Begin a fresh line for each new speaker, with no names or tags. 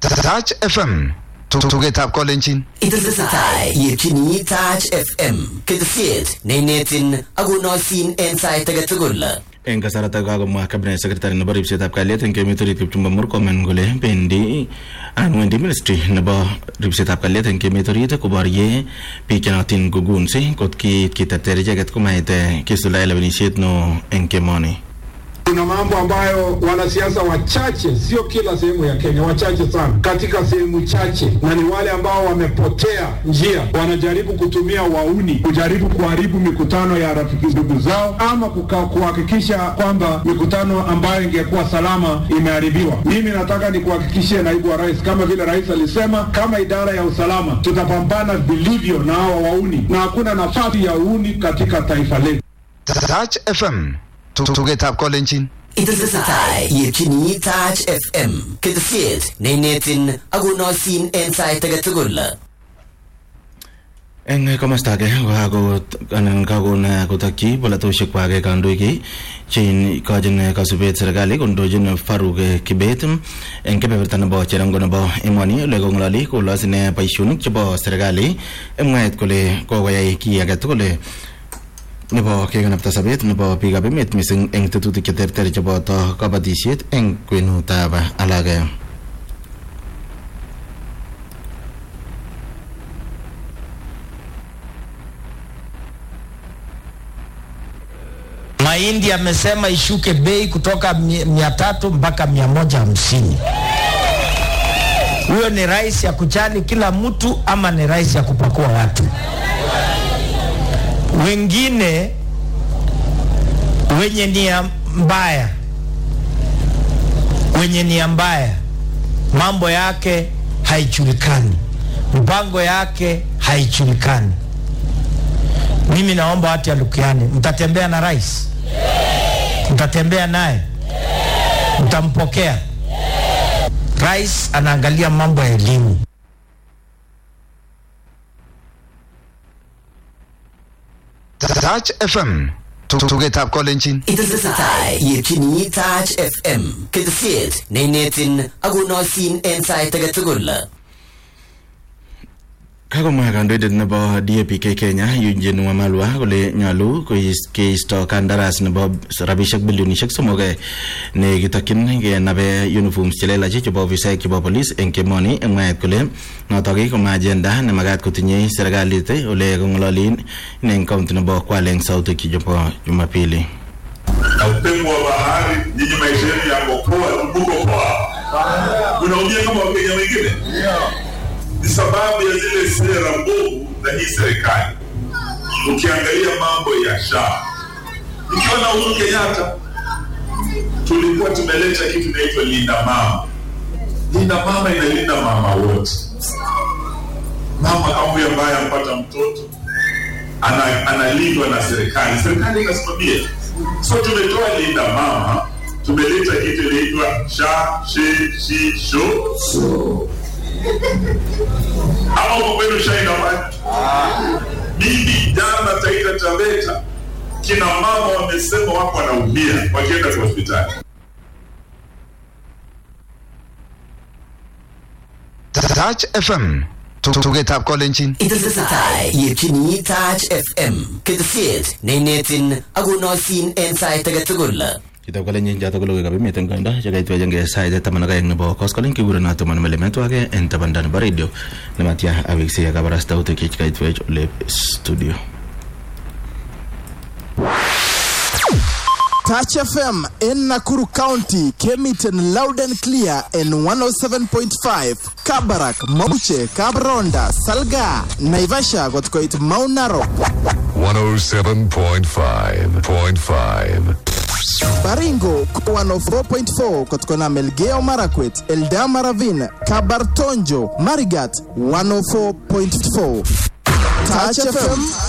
Touch FM tugetab kolenjin
Itesetai yetyini Touch FM ketesiet neinetin akonoisin en sait age tugul.
eng kasarata kakomwa cabinet secretary nebo ripsetab kalyet eng emet orit Kipchumba Murkomen kole bendi anan wendi ministry nebo ripsetab kalyet eng emet orit koborye biik chenotin kugunsi kot kiit kiterter icheket komait eh, kisuldae lewenisiet no eng kemoni
Kuna mambo ambayo wanasiasa wachache, sio kila sehemu ya Kenya, wachache sana katika sehemu chache, na ni wale ambao wamepotea njia, wanajaribu kutumia wauni kujaribu kuharibu mikutano ya rafiki ndugu zao, ama kuka- kuhakikisha kwamba mikutano ambayo ingekuwa salama imeharibiwa. Mimi nataka nikuhakikishie naibu wa rais, kama vile rais alisema, kama idara ya usalama tutapambana vilivyo na hawa wauni, na hakuna nafasi ya uuni katika taifa letu.
Touch FM tugetab kolenjin
Itesetai yetyini Touch FM ketesiet neinetin akonoisin en sait age tugul.
eng komasta age kokakot anan kakon eh, kotokyi polatosiek kwak kandoik cheikochin kasubet serikali kondochin Faruk eh, Kibet eng kebeberta nebo cherongo nebo emoni ole kong'ololi kolos ine boisionik chebo serikali eng mwaet kole kokoyai kiy age tugul eh, nebo kekanapta sobet nebo biikab emet mising eng tetutik cheterter cheboto kabatisiet eng kwenutab alage
Mahindi amesema ishuke bei kutoka mi- mia tatu mpaka mia moja hamsini. Huyo ni rais ya kujali kila mtu ama ni rais ya kupakua watu? Wengine wenye nia mbaya, wenye nia mbaya, mambo yake haijulikani, mpango yake haijulikani. Mimi naomba watu ya Lukiani, mtatembea na rais, mtatembea naye, mtampokea. Rais anaangalia mambo ya elimu.
Touch FM tugetab kolenjin
Itesetai yetyini Touch FM ketesiet neinetin akonoisin en sait age tugul.
kakomwa kandoindet nebo DAPK Kenya Eugene Wamalwa kole nyolu kois- keisto kandaras nebo rabisiek bilionisiek somok eh, nekitokyin kenabe uniforms chelelach chebo ofisaek chebo polis eng kemoni eng mwaet kole notok koma agenda nemakat kotinye serikalit eh, ole kong'ololin ine eng kaunti nebo Kwale eng sautik chebo Jumapili
na upepo wa bahari, nyinyi maisha yenu yako poa, mko poa, unaumia kama wakenya wengine. Ni sababu ya zile sera mbovu za hii serikali. Ukiangalia mambo ya SHA, ikiwa na Uhuru Kenyatta tulikuwa tumeleta kitu inaitwa linda mama. Linda mama inalinda mama wote. Mama kama huyu ambaye ampata mtoto ana- analindwa na serikali, serikali inasimamia. So tumetoa linda mama, tumeleta kitu inaitwa sha shi shi sho ama uko kwenu sha inafanya mimi jana Taita Taveta, kina mama wamesema wako wanaumia wakienda kwa hospitali.
Touch FM tugetab kolenjin
Itesetai yetyini Touch FM ketesiet neinetin akonoisin en sait age tugul.
Kitab kolenjin chotok ko logoiwekab emet eng koindo chekaitwechenge sait taman ak aeng nebo koskoling kikuren Tuman Melemetwake eng tabanda nebo radio nematya aweksei kabarastautik chekaitwech ole studio
Touch FM in Nakuru County came it in loud and clear in 107.5 Kabarak, Mauche, Kabronda, Salga, Naivasha got quite Mount Narok,
107.5.5.
Baringo 104.4 kutokana Melgeo Marakwet, Eldama Ravine, Kabartonjo, Marigat 104.4 Touch FM